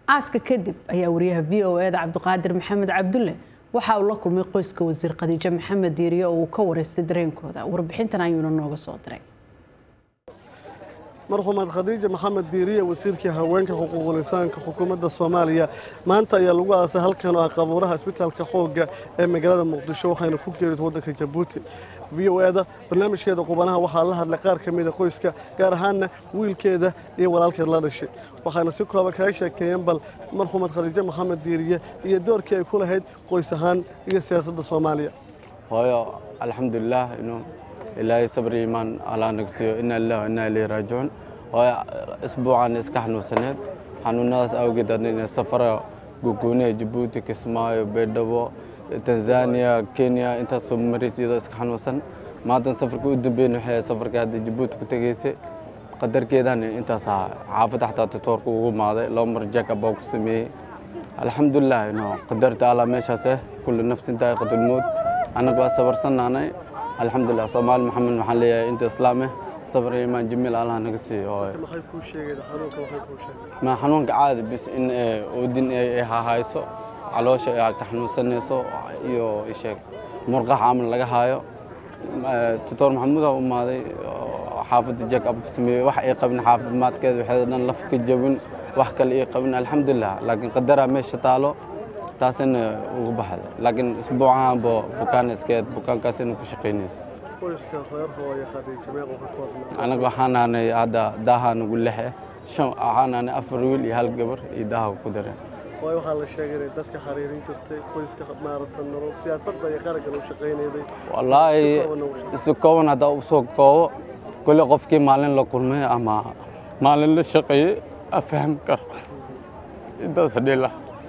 aaska kadib ayaa wariyaha v o eda cabdiqaadir maxamed cabdulle waxa uu la kulmay qoyska wasiir khadiijo maxamed diiriye oo uu ka wareystay dareenkooda warbixintan ayuuna nooga soo diray marxumed khadiija maxamed diiriye wasiirkii haweenka xuquuqul insaanka xukuumadda soomaaliya maanta ayaa lagu aasay halkan oo ah qabuuraha isbitaalka xoogga ee magaalada muqdisho waxayna ku geerid waddanka jabuuti v o eda barnaamijkeeda qubanaha waxaa la hadlay qaar ka mida qoyska gaar ahaanna wiilkeeda iyo walaalkeed la dhashay waxaana si kooban kaga sheekeeyeen bal marxumed khadiijo maxamed diiriye iyo doorkii ay ku lahayd qoys ahaan iyo siyaasadda soomaaliya hooyo alxamdulilah inuu ilaahay sabri iimaan allaa nagsiiyo ina lilah wa inaa ilayhi raajicuun hooyo isbuucan iska xanuunsaneed xanuunadaas awgeed adina safara guguuniya jabuuti kismaayo baydhabo tanzania kenya intaasoo maris iyadoo iska xanuunsan maatan safarka u dambeyn waxay safarka hadda jabuuti ku tegaysay qadarkeedan intaas ahaa xaafadda xataa tatoorka ugu maaday laba mar jackab baa ku sameeyey alxamdulilah ino qadarta allah meeshaas eh kulli nafsin daa'iqatulmowt annaga waa sabarsanaanay alxamdulilah soomaali maxamed waxaan leeyahay inta islaam eh sabr iyo imaan jamiil allah naga siiyo hooyo maxay kuu sheegeen xanuunka waxay kuu sheegeen ma xanuunka caadi bis in oodin ay hahayso caloosha ay ka xanuunsanayso iyo isheeg murqaha camal laga haayo tutor maxamuud u imaaday xaafadda jack up ku sameeyey wax ay qabin caafimaadkeeda waxay dhan laf ka jabin wax kale ay qabin alxamdulilah laakiin qadaraa meesha taalo taasina ugu baxday laakiin isbuucahanba bukaan iskeed bukaankaasina ku shaqaynaysa qoyska reer hooyo khadiijo meequu ka koobnaa anaga waxaan nahnay hadda daaha nagu lexe shan waxaan nahnay afar wiil iyo hal gabar iyo daaha ku dareen waayo waxaa la sheegay inay dadka xariirin jirtay qoyska maaragtan nolol siyaasadda iyo qarankan u shaqaynayday wallaahi si kooban haddaa u soo koobo kulli qofkii maalin la kulmay ama maalin la shaqeeyey a fahmi karo intaas dhila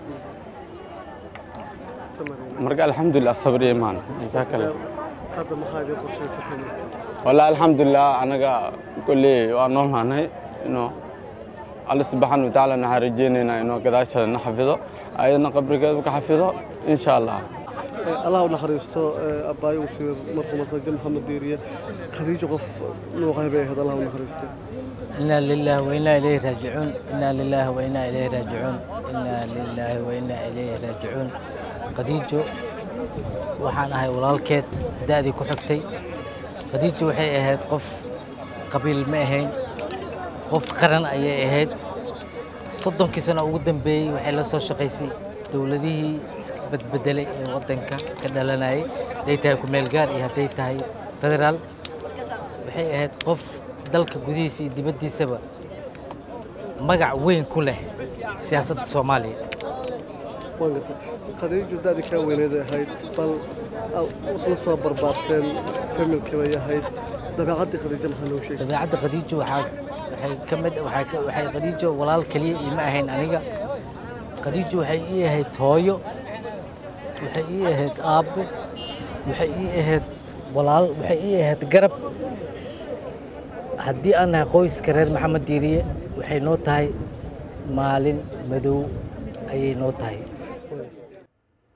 marka alxamdulilah sabri imaan jazaakalla hadda maxaa idin qorshaysa familka wallaahi alxamdulilah anaga kolley waa nool nahnay inuu alle subxaana watacaala waxaan rajeynaynaa inuu gadaasheeda na xafido ayadna qabrigeedu ka xafido insha allah allah u naxariisto abbaayo wasiir marxumed khadiijo maxamed diiriye khadiijo qof nuuqay bay ahayd allah u naxariistay إنا لله وإنا إليه راجعون إنا لله وإنا إليه راجعون إنا لله وإنا إليه راجعون khadiijo waxaan ahay walaalkeed da'dii ku xigtay khadiijo waxay ahayd qof qabiil ma ahayn qof qaran ayay ahayd soddonkii sano ugu dambeeyey waxay la soo shaqaysay dowladihii iska badbedelay ee waddanka ka dhalanayay hadday tahay ku-meel gaar iyo hadday tahay federaal waxay ahayd qof dalka gudihiisa iyo dibaddiisaba magac weyn ku leh siyaasadda soomaaliya waan gartay khadiijo da'dii kaa weyneeday ahayd bal isla soo barbaarteen familkii bay ahayd dabeecaddii khadiijo maxaa loo sheegay dabeecadda khadiijo waxaa waxay ka mid waxay ka- waxay khadiijo walaal keliya iima ahayn aniga khadiijo waxay ii ahayd hooyo waxay ii ahayd aabbo waxay ii ahayd walaal waxay ii ahayd garab haddii aan nahay qoyska reer maxamed diiriye waxay noo tahay maalin madow ayay noo tahay